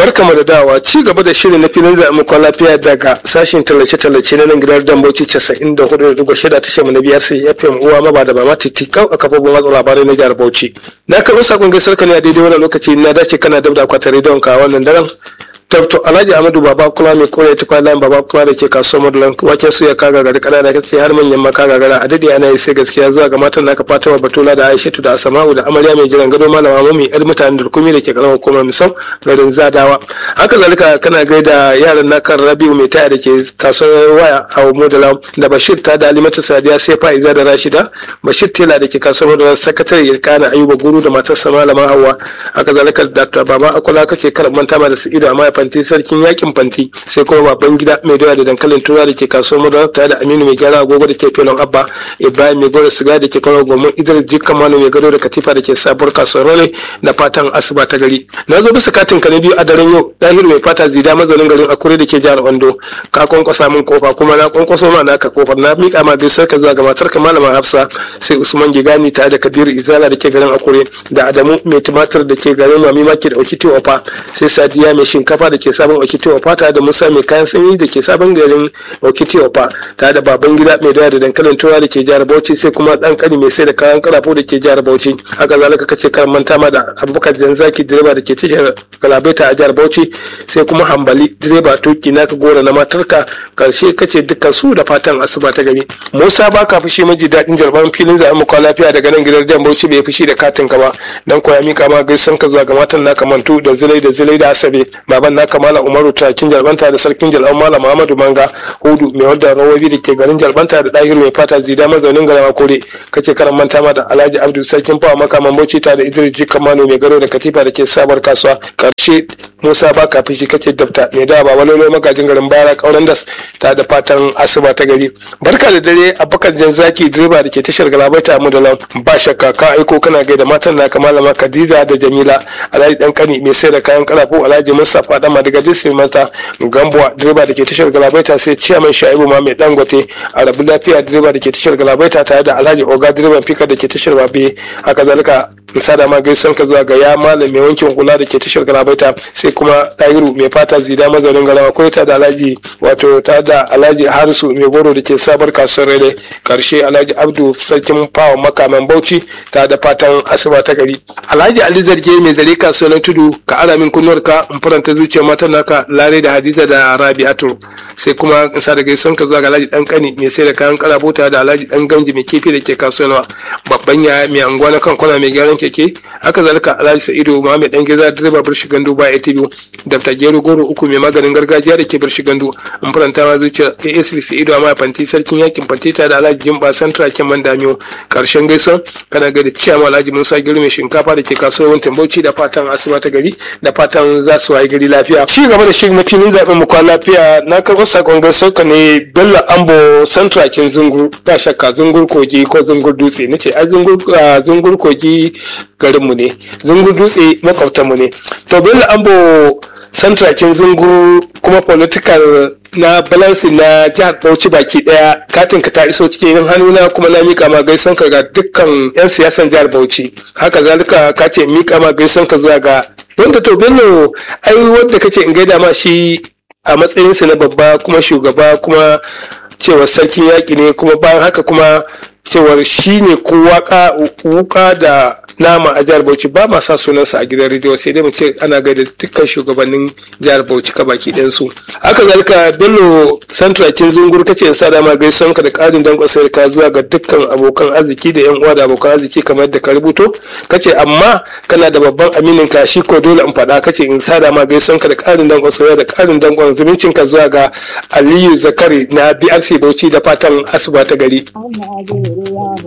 barkamu da dawa ci gaba da shirin na filin zaɓen lafiya daga sashen tallace-tallace na nan gidan damboci 94.6 tashar mu na biyar sai fm uwa maba da mama titikau a kafofin watsa labarai na jihar bauchi na karɓi sakon gaisar ka ne a daidai wannan lokaci na dace kana dab da akwatin rediyon ka wannan daren Dr. Alhaji Ahmadu Baba Kula mai kore ta kwanan Baba Kula da ke kasuwar Madulan waken su ya kaga gari kanana kace har manyan ma kaga gara a dade ana yi sai gaskiya zuwa ga matan naka Fatima Batula da Aishatu da Asma'u da Amarya mai jiran gado malama mami yar mutanen Durkumi da ke karamar hukumar Misau garin Zadawa haka zalika kana gaida yaran naka Rabiu mai taya da ke kasuwar waya a Modala da Bashir ta da Alimatu Sadiya sai Fa'iza da Rashida Bashir Tela da ke kasuwar Modala sakatare Irkana Ayuba Guru da matarsa malama Hawwa haka zalika Dr. Baba Akola kace kar manta ma da su ido amma fanti sarkin yakin fanti sai kuma baban gida mai doya da dankalin tura da ke kasuwar madara tare da aminu mai gyara agogo da ke filon abba ibrahim mai gora siga da ke kawo gomin idris jikka manu mai gado da katifa da ke sabuwar kasuwar role da fatan asuba ta gari na zo bisa katin ka na biyu a daren yau dahiru mai fata zida mazaunin garin akure da ke jihar ondo ka kwankwasa min kofa kuma na kwankwaso ma naka kofar na miƙa ma gaisar ka zuwa ga matar ka malama hafsa sai usman gigani tare da kabiru izala da ke garin akure da adamu mai tumatir da ke garin mami maki da okiti ofa sai sadiya mai shinkafa da ke sabon okiti ofa tare da musa mai kayan sanyi da ke sabon garin okiti ofa tare da baban gida mai doya da dankalin tura da ke jihar bauchi sai kuma dan kani mai sai da kayan karafo da ke jihar bauchi haka zalika kace kan manta ma da abubakar janzaki direba da ke tashar galabaita a jihar bauchi sai kuma hambali direba tuki naka gora na matarka karshe kace dukkan su da fatan asuba ta gari musa baka fushi maji daɗin jarban filin zaɓen mu lafiya daga nan gidan jan bauchi bai fushi da katin ka ba dan koya mika ma gaisan ka zuwa ga matan naka mantu da zilai da zilai da asabe baban naka malam umaru takin jalbanta da sarkin jalban malam muhammadu manga hudu mai wadda rawabi da ke garin jalbanta da ɗahiru mai fata zida mazaunin garin akure kace karan manta ma da alhaji abdu sarkin fawa makaman bauchi ta da idris jikan mano mai gado da katifa da ke sabar kasuwa karshe musa baka fushi kace dabta mai da baba lolo magajin garin bara kauran das ta da fatan asuba ta gari barka da dare abubakar janzaki direba da ke tashar galabaita mu da lan ba shakka ka aiko kana gaida matan naka malama khadija da jamila alhaji dan kani mai sai da kayan karafo alhaji mustapha dan madiga jisir masta gambuwa direba da ke tashar galabaita sai ciyaman shaibu ma mai dangote a rabu lafiya direba da ke tashar galabaita tare da alhaji oga direban fika da ke tashar babe haka zalika sada ma gaisan ka zuwa ga ya malam mai wankin hula da ke tashar galabaita sai kuma ɗahiru mai fata zida mazaunin galawa ko ta da alhaji wato ta da alhaji harisu mai goro da ke sabar kasuwar rere karshe alhaji abdu sarkin fawa makaman bauchi ta da fatan asuba ta gari alhaji ali zarge mai zare kasuwar tudu ka ara min kunnuwar ka in faranta zuciyar matan naka lare da hadiza da rabi'atu sai kuma in sa da gaisan ka zuwa ga alhaji dan kani mai sai da kayan karabota da alhaji dan gamji mai kifi da ke kasuwar babban ya mai anguwa na kan kwana mai gyaran keke haka zalika alhaji sa'idu muhammed dan geza direba birshi gandu ba atv dafta gero goro uku mai maganin gargajiya da ke birshi gandu in faranta ma zuciya asb sa'idu amma fanti sarkin yakin fanti ta da alhaji jimba santra ken man damiyo karshen gaison kana ga da ciyama alhaji musa gero mai shinkafa da ke kasuwar bauchi da fatan asuba ta gari da fatan za su wayi gari lafiya ci gaba da shirin na filin zaɓen mu kwana lafiya na karɓar sakon gaisuwa ka ne bello ambo santra ken zungur ba shakka zungur kogi ko zungur dutse nace ai zungur kogi garinmu ne zungur dutse makwabtanmu ne to bello ambo santrakin zungur kuma political na balansi na jihar bauchi baki daya katin ka ta iso cikin hannuna kuma na mika ma gaisan ka ga dukkan yan siyasan jihar bauchi haka zalika ka ce mika ma gaisan ka zuwa ga wanda to bello ai wanda kace in gaida ma shi a matsayinsa na babba kuma shugaba kuma cewar sarkin yaƙi ne kuma bayan haka kuma cewar shi ne ko wuka da nama a jihar bauchi ba ma sa sunansa a gidan rediyo sai dai mu ce ana gaida dukkan shugabannin jihar bauchi ka baki ɗayan su haka zalika bello santrakin zungur kace in sa dama gaison ka da ƙarin dankon sai ka zuwa ga dukkan abokan arziki da yan uwa da abokan arziki kamar da ka rubuto kace amma kana da babban aminin ka shi ko dole in faɗa kace in sa dama gaison ka da ƙarin dankon sai da ƙarin dankon zumuncin ka zuwa ga aliyu zakari na brc bauchi da fatan asuba ta gari